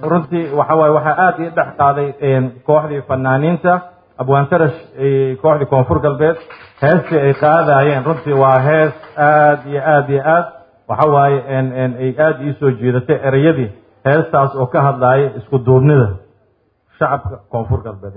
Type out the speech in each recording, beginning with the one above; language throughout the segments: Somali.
runtii waxa waaye waxaa aad ii dhex qaaday kooxdii fanaaniinta abwaantarash kooxdii koonfur galbeed heestii ay qaadayeen runtii waa hees aad iyo aad iyo aad waxa waaye ay aad ii soo jiidatay ereyadii heestaas oo ka hadlaaya isku duubnida shacabka koonfur galbeed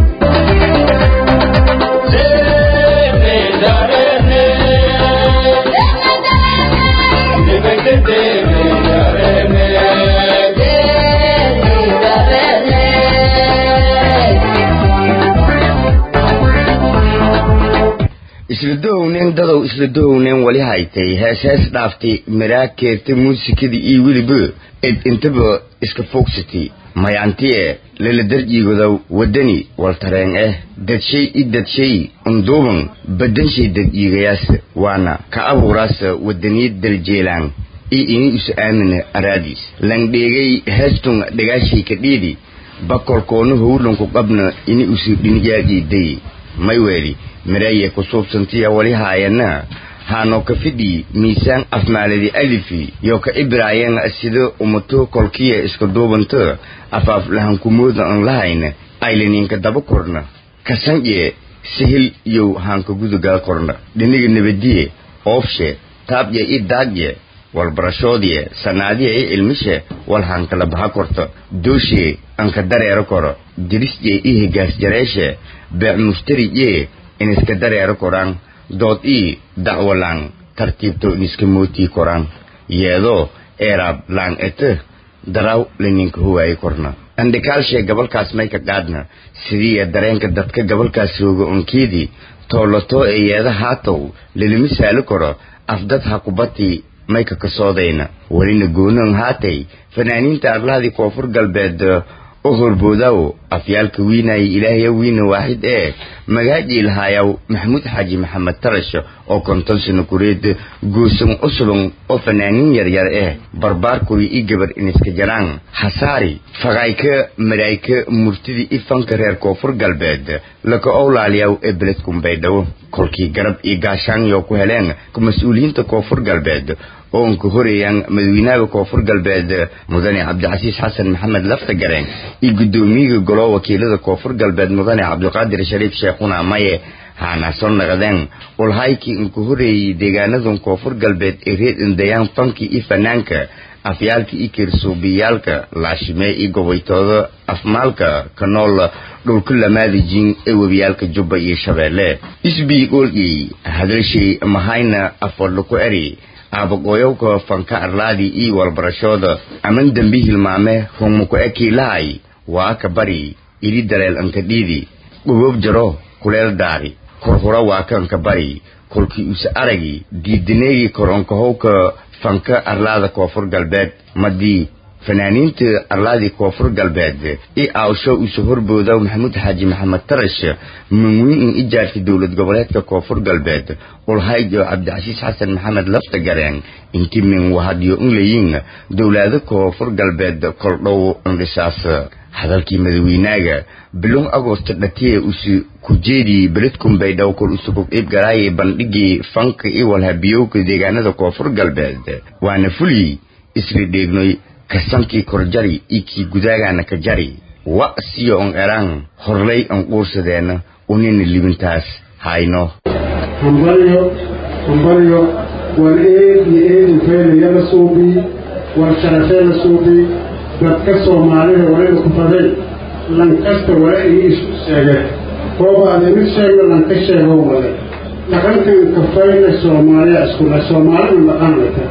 isla dohowneen dadow isla dohowneen wali haytay hees hees dhaaftay miraa keerta muusikadii iyo weliba ed intaba iska foogsatay mayantiye lala darjiigodow waddani waltareen eh dadshay i dadshay unduuban badanshay dadjiigayaas waana ka abuuraas waddaniyad daljeelaan i ini isu aamina araadiis langdheegay heestun dhagaashay ka dhiidi bakolkoonu howlanku qabna ini usu dhinigaajiiday may weeli miraye ku suubsantiya wali haayana haano ka fidhi miisaan afmaaladi alifi yo ka ibraayeen sida umato kolkiya iska duubanta afaaf lahankumooda aan lahayna aylaninka daba korna kasanje sihil yow haanka gudugaa korna dhiniga nabadiye oofshe taabye i daagye walbarashoodye sanaadiye i ilmishe wal haankala baha korto dooshe anka dareero koro dirisye i higaasjareeshe beec mushtariye iniska dareero koraan dood ii dacwalaan tartiibto iniska mootii koraan yeedoo eeraab laan ete daraw laninka huwaaye korna andhikaalshee gabalkaas mayka qaadna sidiiya dareenka dadka gabalkaas rooga onkeedii toollatoo ee yeeda haatow lalima saali koro afdad ha kubatii mayka ka soodayna welina goonoon haatay fanaaniinta arlahadii koonfur galbeed u horboodaw afyaalka wiinaya ilaahya wiina waaxid ee magaajii lahaayaw maxamuud xaaji maxamed tarash oo konton sano kureed goosan usulun oo fanaaniin yaryar eh barbaarkuri i gabar iniska jaraan hasaari faqayka maraayka murtidii i fanka reer koonfur galbeed laka owlaaliyaw ee beledkumbaydhawo kolkii garab iyo gaashaanyo ku heleen mas-uuliyiinta koonfur galbeed oo unka horeeyaan madaxweynaha koonfur galbeed mudane cabdicasiis xasan maxamed laftagareen iyo guddoomiyaha golo wakiilada koonfur galbeed mudane cabdiqaadir shariif sheekhuna maye haana soo naqdeen ulhaykii unka horeeyey deegaanadan koonfur galbeed ee reer indayaan fankii iyo fanaanka afyaalka iyo kirsuubiyaalka laashimee iyo gobaytooda afmaalka ka nool dhulka lamaadijiin ee webiyaalka jubba iyo shabeelle isbii olgey hadalshay mahayna afwadla ku eri aabaqooyowka fanka arlaadii iyo walbarashooda aman dembi hilmaame hungmuku ekii lahay waa aka bari ili daleel anka dhiidi dhuboob jaro kuleel daari kurhura waa ka anka bari kolkii use aragi diidaneegii koronkahowka fanka arlaada koonfur galbeed madii fanaaniinta arlaadii koonfur galbeed i aawsho isu horbooda maxamuud xaaji maxamed tarash manwiin in ijaartay dowlad goboleedka koonfur galbeed ulhayjo cabdicasiis xasan maxamed laftagareen inti min wahadyo unlayin dowlaado koonfur galbeed koldhow indhisaas hadalkii madaweynaaga bilon agosto dhatiye usu kujeedii beledkumbaydhaw kol usukub ibgaraaye bandhigii fanka i walhabiyowka deegaanada koonfur galbeed waana fuli isla dheegnoy kasankii korjari ikii gudaagaana ka jari wa siyo on eraan horlay on quursadeena unina libintaas hayno hambalyo hambalyo war eed iyo eedin feelaya la suubii war sharafee la suubii dadka soomaalida warayna ku baday lankasta wara ii isu sheege kooba adaynu sheegno lanka sheego wale dhaqankan kafayna soomaaliya iskula soomaalida dhaqan lata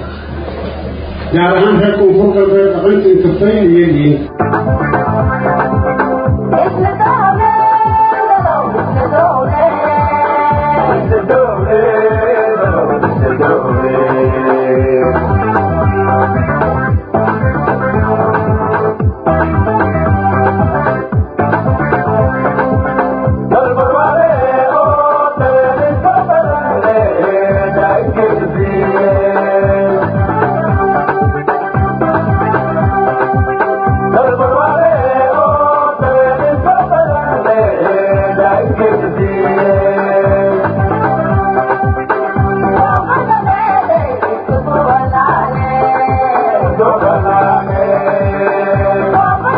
gaar ahaan reer koonfur galbeed dhaqankan kafayna yeliin Thank you.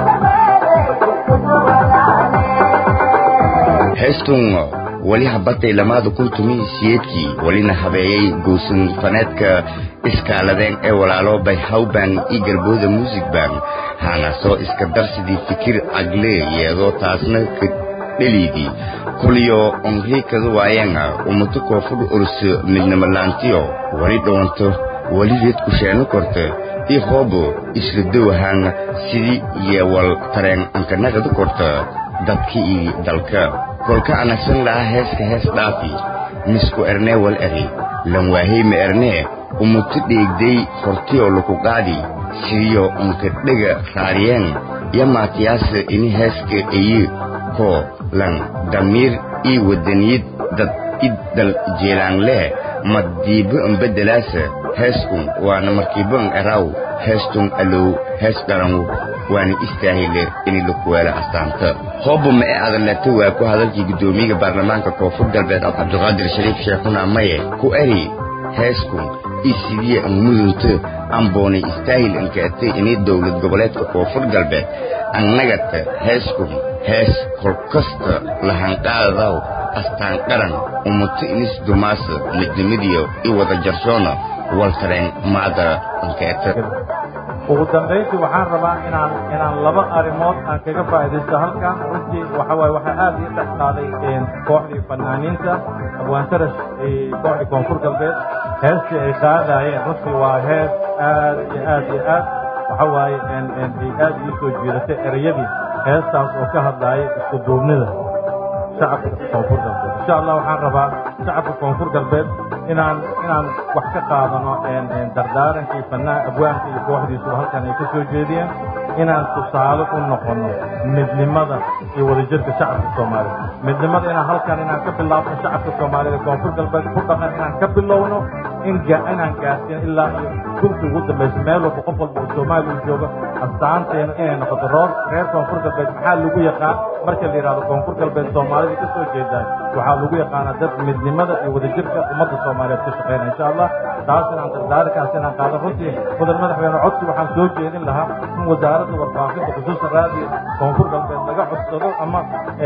heestun weli habatay lamaada kun tumihi siyeedkii welina habeeyey goosan faneedka iskaaladeen ee walaalo bay hawban iyo garbooda music band haana soo iska darsidii fikir cagle yeedoo taasna ka dheliydii kuliyo onriikada waayeena umuto koonfur urso midnimo laantiyo weli dhoonto weli reed kusheeno korta i hoobo isla dowahaan sidii yeewal tareen ankanagada korta dadka iyo dalka kolka anagsan lahaa heeska hees dhaafi misku ernee wal eri lanwaahey ma ernee umuto dheegday hortiyoo laku qaadi sidiyo unka dhega raariyeen yo maatiyaasa ini heeska eye koo lan damiir ii wadaniyad dad iddal jeelaanlee maddiibo ambedelaasa heeskun waana markiibon eraw heestun alow hees dharanwu waana istaahile ini lakuweelo astaanta hooba ma e adaleeta waa ku hadalkii guddoomiyaga baarlamaanka koonfur galbeed cabdiqaadir shariif sheekhuna maye ku eri heeskun i sidiya anmudunto amboonay istaahil ankaatay inay dowlad goboleedka koonfur galbeed annagata heeskun hees kolkasta lahanqaadadaw astaan qaran umuto inis dumaasa midnimadiyo i wada jarshoona waltareen maada ankeeta ugu dambayntii waxaan rabaa inaan inaan laba arrimood aan kaga faa'iidaysto halkan runtii waxa waaye waxaa aad ii dhex qaaday kooxdii fanaaniinta abwaantarash kooxdii koonfur galbeed heestii ay qaadaayeen runtii waa hees aad iyo aad iyo aad waxa waaye ay aad ii soo jiidatay ereyadii heestaas oo ka hadlaayay isku duubnida shacabka koonfur galbeed insha allah waxaan rabaa shacabka koonfur galbeed inaan inaan wax ka qaadano dardaarankii fanaa abwaanka iyo kooxdiisuba halkan ay ka soo jeediyeen inaan tusaale u noqono midnimada iyo wadajirka shacabka soomaalida midnimada inaan halkan inaan ka bilaabno shacabka soomaalida koonfur galbeed ku dhaqan inaan ka bilowno in inaan gaarsiin ilaa iyo gursi ugu dambaysa meel walba qof walba oo soomaaliya jooga astaanteena inay noqoto roor reer koonfur galbeed maxaa lagu yaqaan marka la yidhahdo koonfur galbeed soomaalida ka soo jeedaan waxaa lagu yaqaanaa dad midnimada iyo wadajirka ummadda soomaaliyeed ka shaqeynaya insha allah taas inaan dardaarikaas inaan qaado runtii mudan madaxweyne codsi waxaan soo jeedin lahaa in wasaaradda warfaafinta khusuusan raadiyo koonfur galbeed laga codsado ama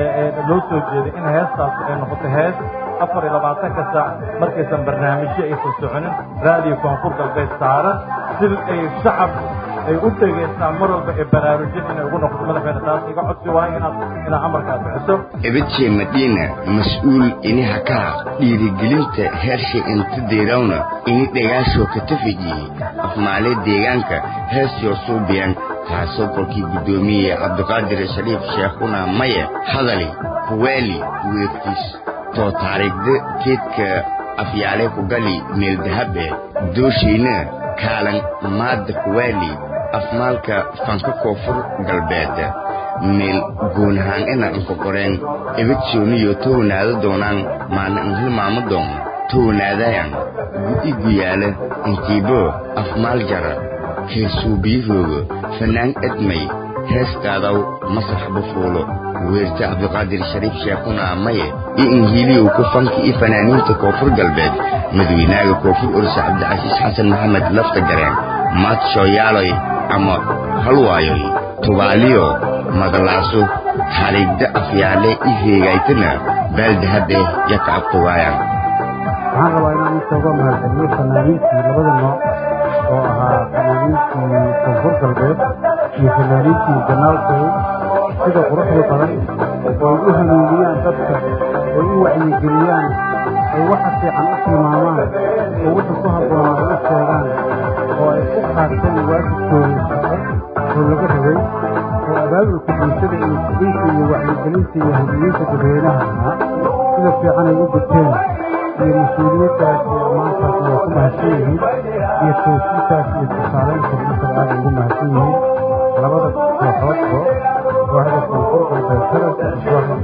loo soo jeeday in heestaas ay noqoto hees afar iyo labaatanka saac markaysan barnaamijyo aysan soconin raadiyo koonfur galbeed saaran si ay shacab ay u dhegaystaan mar walba ee baraarujin inay ugu noqoto madaxweyne taas iga codsi waayo inaad inaad amarkaas bixiso ebedje madina mas-uul ini hakaa dhiirigelinta heershay inta deerawna ini dhagaashoo ka tafijiyey afmaale deegaanka heesyoo suubiyan taasoo kolkii guddoomiye cabdiqaadir shariif sheekhuna maye hadali kuweeli weegtiis too taariikhda keedka afyaale ku gali meel dahabe dooshayna kaalan maadda kuweeli afmaalka fanka koonfur galbeed meel goonahaan ina inka qoreen ebedsooniyo townaada doonaan maana inhilmaamo doon townaadayan gudi guyaala intiibo afmaal jara heesuubiyahooga fanaan edmay heestaadaw masax bufuulo weerta cabdiqaadir shariif sheekhuna maye iyo inhiiliyow ku fanka iyo fanaaniinta koonfur galbeed madaweynaaga koonfur ursa cabdicasiis xasan maxamed lafta gareen maad shooyaaloy ama halwaayoy tubaaliyo madalaaso xariigda afyaale i heegaytana baaldahabe yaka abtugaayaan waxaan rabaa inaan u toogo mahadceliyo fanaaniintii labada nooc oo ahaa fanaaniintii koonfur galbeed iyo fanaaniintii ganaalkow sida quruxda badan oo ay u hanuuniyaan dadka ay u wacyigeliyaan ay waxa fiican u tilmaamaan oo wixii ku habboonaa u sheegaan oo ay u qaateen waajibkooda shaqo oo laga rabay oo abaabulka bulshada iyo fulinta iyo wacyigelinta iyo hadiyeynta dadweynaha ahaa sida fiican ay u guteen iyo mas-uuliyaddaas iyo ammaantaas waa ku mahadsan yihiin iyo toosintaas iyo tusaalaynta masar aad ugu mahadsan yihiin labada kooxoodba kooxda koonfur galbeed taranka iyo kooxda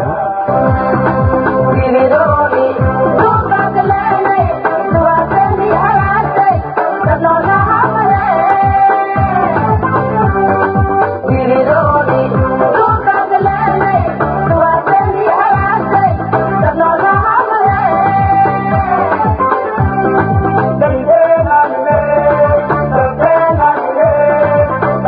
ganaalka Thank you.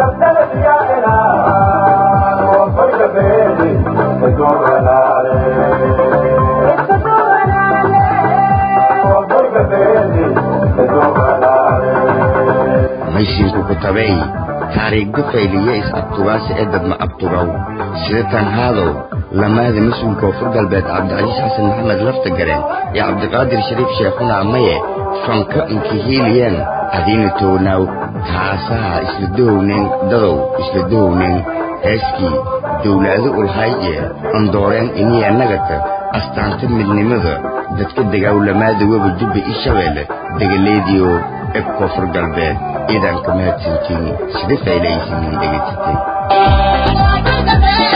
qabay taariikhda fayliye is abtugaasi ee dadma abtugaw sida tan haadow lamaada mas-uul koonfur galbeed cabdicasiis xasan maxamed laftagareen iyo cabdiqaadir shariif sheekhuna amaye fanka inkihiiliyeen adiina townaaw taasaha isla dohowneen dadow isla dohowneen heeskii dowlaado ulhayye andooreen iniya nagata astaanta midnimada dadka dagaawlamaada weba jubba i shabeelle degaleediyo eb koonfur galbeed ciidanka mahadsantiin sida faylaysiin dhegaysatay